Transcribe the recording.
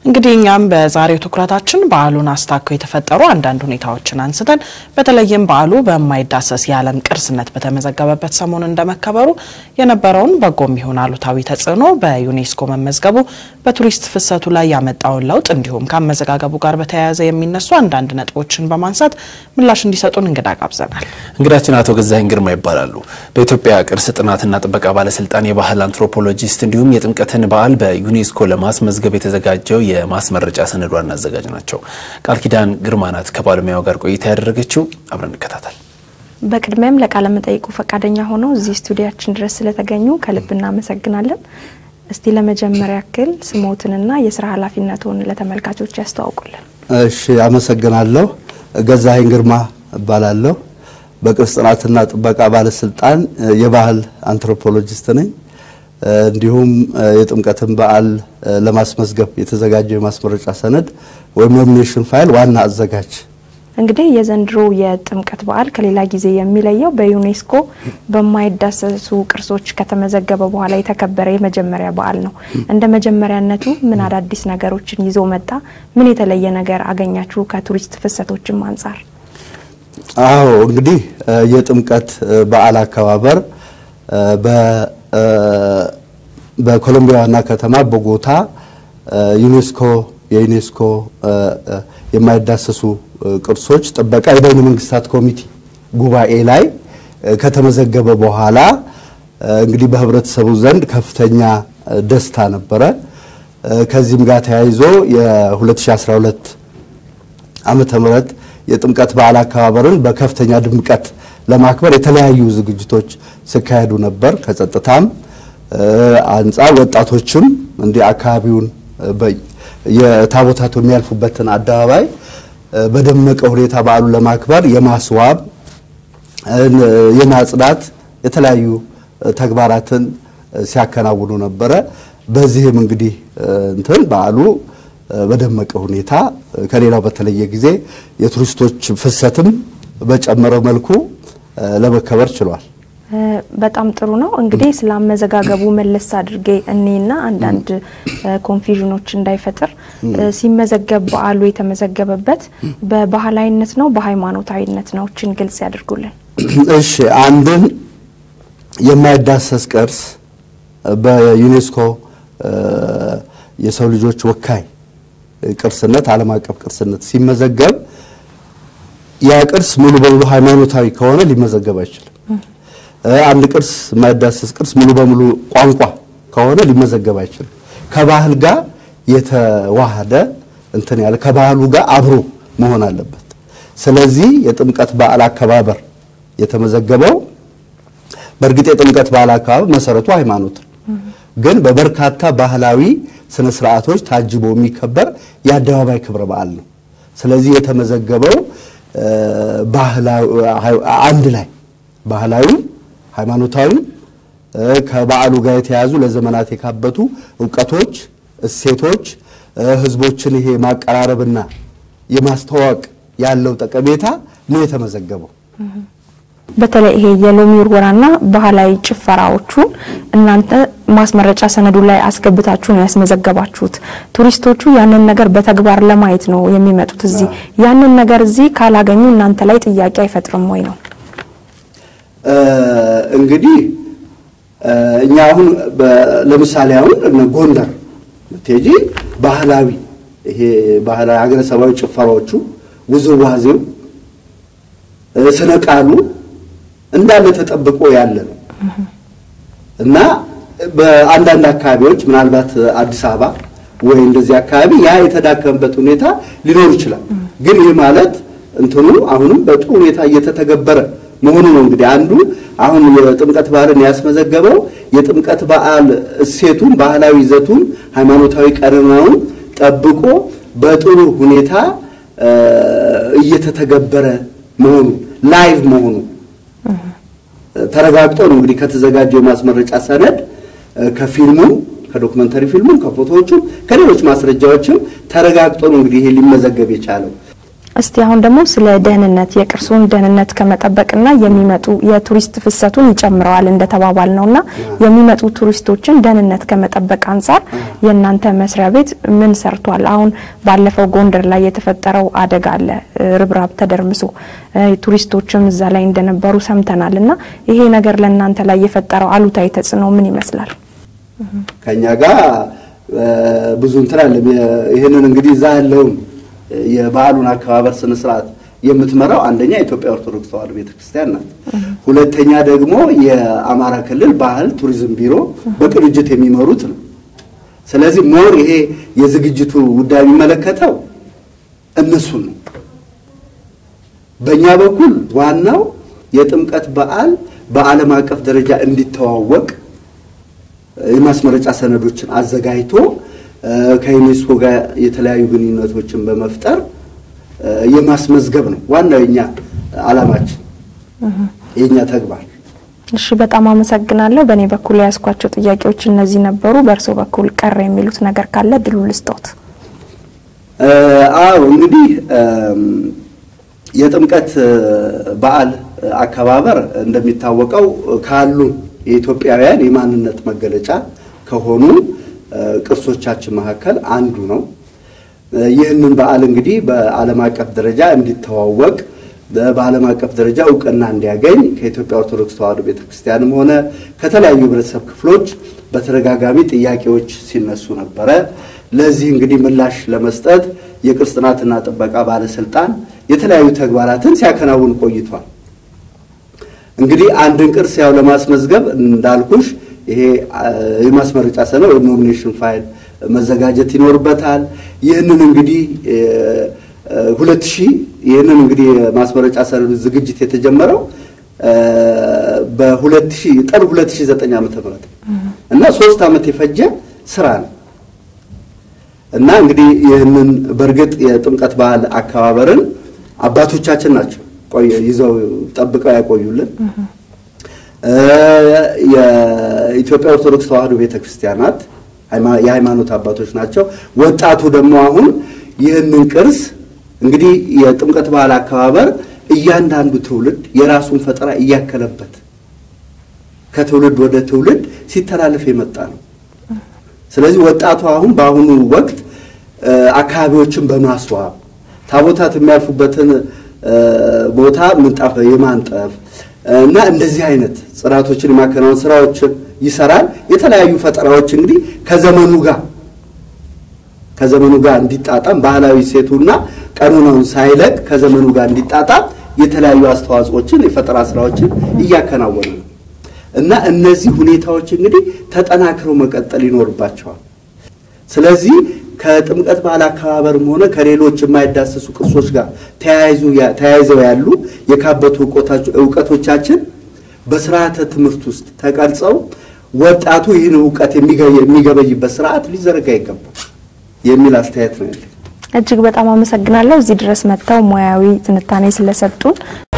እንግዲህ እኛም በዛሬው ትኩረታችን በዓሉን አስታከው የተፈጠሩ አንዳንድ ሁኔታዎችን አንስተን በተለይም በዓሉ በማይዳሰስ የዓለም ቅርስነት በተመዘገበበት ሰሞን እንደመከበሩ የነበረውን በጎም ይሁን አሉታዊ ተጽዕኖ በዩኔስኮ መመዝገቡ በቱሪስት ፍሰቱ ላይ ያመጣውን ለውጥ እንዲሁም ከአመዘጋገቡ ጋር በተያያዘ የሚነሱ አንዳንድ ነጥቦችን በማንሳት ምላሽ እንዲሰጡን እንግዳ ጋብዘናል። እንግዳችን አቶ ገዛኸኝ ግርማ ይባላሉ። በኢትዮጵያ ቅርስ ጥናትና ጥበቃ ባለስልጣን የባህል አንትሮፖሎጂስት እንዲሁም የጥምቀትን በዓል በዩኔስኮ ለማስመዝገብ የተዘጋጀው የማስመረጫ ሰነዱ ዋና አዘጋጅ ናቸው። ቃል ኪዳን ግርማ ናት ከባለሙያው ጋር ቆይታ ያደረገችው። አብረን እንከታተል። በቅድሚያም ለቃለ መጠይቁ ፈቃደኛ ሆነው እዚህ ስቱዲያችን ድረስ ስለተገኙ ከልብ እናመሰግናለን። እስቲ ለመጀመሪያ ያክል ስሞትንና የስራ ኃላፊነትን ለተመልካቾች ያስተዋውቁልን። እሺ፣ አመሰግናለሁ። ገዛኸኝ ግርማ እባላለሁ። በቅርስ ጥናትና ጥበቃ ባለስልጣን የባህል አንትሮፖሎጂስት ነኝ። እንዲሁም የጥምቀትን በዓል ለማስመዝገብ የተዘጋጀው የማስመረጫ ሰነድ ወይም ኖሚኔሽን ፋይል ዋና አዘጋጅ። እንግዲህ የዘንድሮ የጥምቀት በዓል ከሌላ ጊዜ የሚለየው በዩኔስኮ በማይዳሰሱ ቅርሶች ከተመዘገበ በኋላ የተከበረ የመጀመሪያ በዓል ነው። እንደ መጀመሪያነቱ ምን አዳዲስ ነገሮችን ይዞ መጣ? ምን የተለየ ነገር አገኛችሁ? ከቱሪስት ፍሰቶችም አንጻር አዎ እንግዲህ የጥምቀት በዓል አከባበር በኮሎምቢያ ዋና ከተማ ቦጎታ ዩኔስኮ የዩኔስኮ የማይዳሰሱ ቅርሶች ጥበቃ የበይነ መንግስታት ኮሚቴ ጉባኤ ላይ ከተመዘገበ በኋላ እንግዲህ በህብረተሰቡ ዘንድ ከፍተኛ ደስታ ነበረ። ከዚህም ጋር ተያይዞ የ2012 ዓመተ ምህረት የጥምቀት በዓል አከባበርን በከፍተኛ ድምቀት ለማክበር የተለያዩ ዝግጅቶች ሲካሄዱ ነበር። ከጸጥታም አንጻር ወጣቶችም እንዲህ አካባቢውን የታቦታቱ የሚያልፉበትን አደባባይ በደመቀ ሁኔታ በዓሉን ለማክበር የማስዋብ የማጽዳት የተለያዩ ተግባራትን ሲያከናውኑ ነበረ። በዚህም እንግዲህ እንትን በዓሉ በደመቀ ሁኔታ ከሌላው በተለየ ጊዜ የቱሪስቶች ፍሰትም በጨመረው መልኩ ለመከበር ችሏል። በጣም ጥሩ ነው። እንግዲህ ስለ አመዘጋገቡ መለስ አድርጌ እኔና አንዳንድ ኮንፊዥኖች እንዳይፈጥር ሲመዘገብ በዓሉ የተመዘገበበት በባህላዊነት ነው በሃይማኖታዊነት ነው? እችን ግልጽ ያድርጉልን። እሺ፣ አንድን የማይዳሰስ ቅርስ በዩኔስኮ የሰው ልጆች ወካይ ቅርስነት ዓለም አቀፍ ቅርስነት ሲመዘገብ ያ ቅርስ ሙሉ በሙሉ ሃይማኖታዊ ከሆነ ሊመዘገብ አይችልም። አንድ ቅርስ የማይዳሰስ ቅርስ ሙሉ በሙሉ ቋንቋ ከሆነ ሊመዘገብ አይችልም። ከባህል ጋር የተዋሃደ እንትን ያለ ከባህሉ ጋር አብሮ መሆን አለበት። ስለዚህ የጥምቀት በዓል አከባበር የተመዘገበው በእርግጥ የጥምቀት በዓል አከባበር መሰረቱ ሃይማኖት ነው፣ ግን በበርካታ ባህላዊ ስነ ስርዓቶች ታጅቦ የሚከበር የአደባባይ ክብረ በዓል ነው። ስለዚህ የተመዘገበው አንድ ላይ ባህላዊ ሃይማኖታዊ ከበዓሉ ጋር የተያዙ ለዘመናት የካበቱ እውቀቶች፣ እሴቶች ህዝቦችን ይሄ ማቀራረብና የማስተዋወቅ ያለው ጠቀሜታ ነው የተመዘገበው። በተለይ ይሄ የሎሚ ውርወራና ባህላዊ ጭፈራዎቹን እናንተ ማስመረጫ ሰነዱ ላይ አስገብታችሁ ነው ያስመዘገባችሁት። ቱሪስቶቹ ያንን ነገር በተግባር ለማየት ነው የሚመጡት እዚህ። ያንን ነገር እዚህ ካላገኙ እናንተ ላይ ጥያቄ አይፈጥርም ወይ ነው? እንግዲህ እኛ አሁን ለምሳሌ አሁን ጎንደር ብትሄጂ ባህላዊ ይሄ ባህላዊ ሀገረሰባዊ ጭፈራዎቹ፣ ውዝዋዜው፣ ስነ ቃሉ እንዳለ ተጠብቆ ያለ ነው እና በአንዳንድ አካባቢዎች ምናልባት አዲስ አበባ ወይ እንደዚህ አካባቢ ያ የተዳከመበት ሁኔታ ሊኖር ይችላል። ግን ይህ ማለት እንትኑ አሁንም በጥሩ ሁኔታ እየተተገበረ መሆኑ ነው። እንግዲህ አንዱ አሁን የጥምቀት በዓልን ያስመዘገበው የጥምቀት በዓል እሴቱን፣ ባህላዊ ይዘቱን፣ ሃይማኖታዊ ቀኖናውን ጠብቆ በጥሩ ሁኔታ እየተተገበረ መሆኑ ላይቭ መሆኑ ተረጋግጦ ነው እንግዲህ ከተዘጋጀው የማስመረጫ ሰነድ ከፊልሙም ከዶክመንተሪ ፊልሙም ከፎቶዎቹም ከሌሎች ማስረጃዎችም ተረጋግጦ ነው እንግዲህ ይሄ ሊመዘገብ የቻለው። እስቲ አሁን ደግሞ ስለ ደህንነት የቅርሱን ደህንነት ከመጠበቅና የሚመጡ የቱሪስት ፍሰቱን ይጨምረዋል እንደተባባል ነውና የሚመጡ ቱሪስቶችን ደህንነት ከመጠበቅ አንጻር የእናንተ መስሪያ ቤት ምን ሰርቷል? አሁን ባለፈው ጎንደር ላይ የተፈጠረው አደጋ አለ፣ ርብራብ ተደርምሶ ቱሪስቶችም እዛ ላይ እንደነበሩ ሰምተናል። እና ይሄ ነገር ለእናንተ ላይ የፈጠረው አሉታዊ ተጽዕኖ ምን ይመስላል? ከኛ ጋር ብዙ እንትን አለ። ይህንን እንግዲህ እዛ ያለውን የበዓሉን አከባበር ስነ ስርዓት የምትመራው አንደኛ የኢትዮጵያ ኦርቶዶክስ ተዋሕዶ ቤተክርስቲያን ናት። ሁለተኛ ደግሞ የአማራ ክልል ባህል ቱሪዝም ቢሮ በቅንጅት የሚመሩት ነው። ስለዚህ ሞር ይሄ የዝግጅቱ ጉዳይ የሚመለከተው እነሱን ነው። በእኛ በኩል ዋናው የጥምቀት በዓል በዓለም አቀፍ ደረጃ እንዲተዋወቅ የማስመረጫ ሰነዶችን አዘጋጅቶ ከዩኔስኮ ጋር የተለያዩ ግንኙነቶችን በመፍጠር የማስመዝገብ ነው ዋናው የኛ ዓላማችን የኛ ተግባር። እሺ፣ በጣም አመሰግናለሁ። በእኔ በኩል የያዝኳቸው ጥያቄዎች እነዚህ ነበሩ። በእርስዎ በኩል ቀረ የሚሉት ነገር ካለ ድሉ ልስጦት። አዎ እንግዲህ የጥምቀት በዓል አከባበር እንደሚታወቀው ካሉ የኢትዮጵያውያን የማንነት መገለጫ ከሆኑ ቅርሶቻችን መካከል አንዱ ነው። ይህንን በዓል እንግዲህ በዓለም አቀፍ ደረጃ እንዲተዋወቅ በዓለም አቀፍ ደረጃ እውቅና እንዲያገኝ ከኢትዮጵያ ኦርቶዶክስ ተዋሕዶ ቤተክርስቲያንም ሆነ ከተለያዩ ህብረተሰብ ክፍሎች በተደጋጋሚ ጥያቄዎች ሲነሱ ነበረ። ለዚህ እንግዲህ ምላሽ ለመስጠት የቅርስ ጥናትና ጥበቃ ባለስልጣን የተለያዩ ተግባራትን ሲያከናውን ቆይቷል። እንግዲህ አንድን ቅርስ ያው ለማስመዝገብ እንዳልኩሽ ይሄ የማስመረጫ ሰነድ ወይም ኖሚኔሽን ፋይል መዘጋጀት ይኖርበታል። ይህንን እንግዲህ ሁለት ሺህ ይህንን እንግዲህ የማስመረጫ ሰነዱ ዝግጅት የተጀመረው በሁለት ሺህ ጥር ሁለት ሺህ ዘጠኝ ዓመተ ምህረት እና ሶስት ዓመት የፈጀ ስራ ነው እና እንግዲህ ይህንን በእርግጥ የጥምቀት በዓል አከባበርን አባቶቻችን ናቸው ይዘው ጠብቀው ያቆዩልን። የኢትዮጵያ ኦርቶዶክስ ተዋሕዶ ቤተክርስቲያናት የሃይማኖት አባቶች ናቸው። ወጣቱ ደግሞ አሁን ይህንን ቅርስ እንግዲህ የጥምቀት በዓል አከባበር እያንዳንዱ ትውልድ የራሱን ፈጠራ እያከለበት ከትውልድ ወደ ትውልድ ሲተላለፍ የመጣ ነው። ስለዚህ ወጣቱ አሁን በአሁኑ ወቅት አካባቢዎችን በማስዋብ ታቦታት የሚያልፉበትን ቦታ ምንጣፍ የማንጠፍ እና እንደዚህ አይነት ጽዳቶችን የማከናወን ስራዎችን ይሰራል። የተለያዩ ፈጠራዎች እንግዲህ ከዘመኑ ጋር ከዘመኑ ጋር እንዲጣጣም ባህላዊ ሴቱና ቀኖናውን ሳይለቅ ከዘመኑ ጋር እንዲጣጣም የተለያዩ አስተዋጽኦችን የፈጠራ ስራዎችን እያከናወኑ ነው እና እነዚህ ሁኔታዎች እንግዲህ ተጠናክረው መቀጠል ይኖርባቸዋል። ስለዚህ ከጥምቀት በዓል አከባበርም ሆነ ከሌሎች የማይዳሰሱ ቅርሶች ጋር ተያይዘው ያሉ የካበቱ እውቀቶቻችን በስርዓተ ትምህርት ውስጥ ተቀርጸው ወጣቱ ይህን እውቀት የሚገበይበት ስርዓት ሊዘረጋ ይገባል የሚል አስተያየት ነው ያለኝ። እጅግ በጣም አመሰግናለሁ። እዚህ ድረስ መጥተው ሙያዊ ትንታኔ ስለሰጡን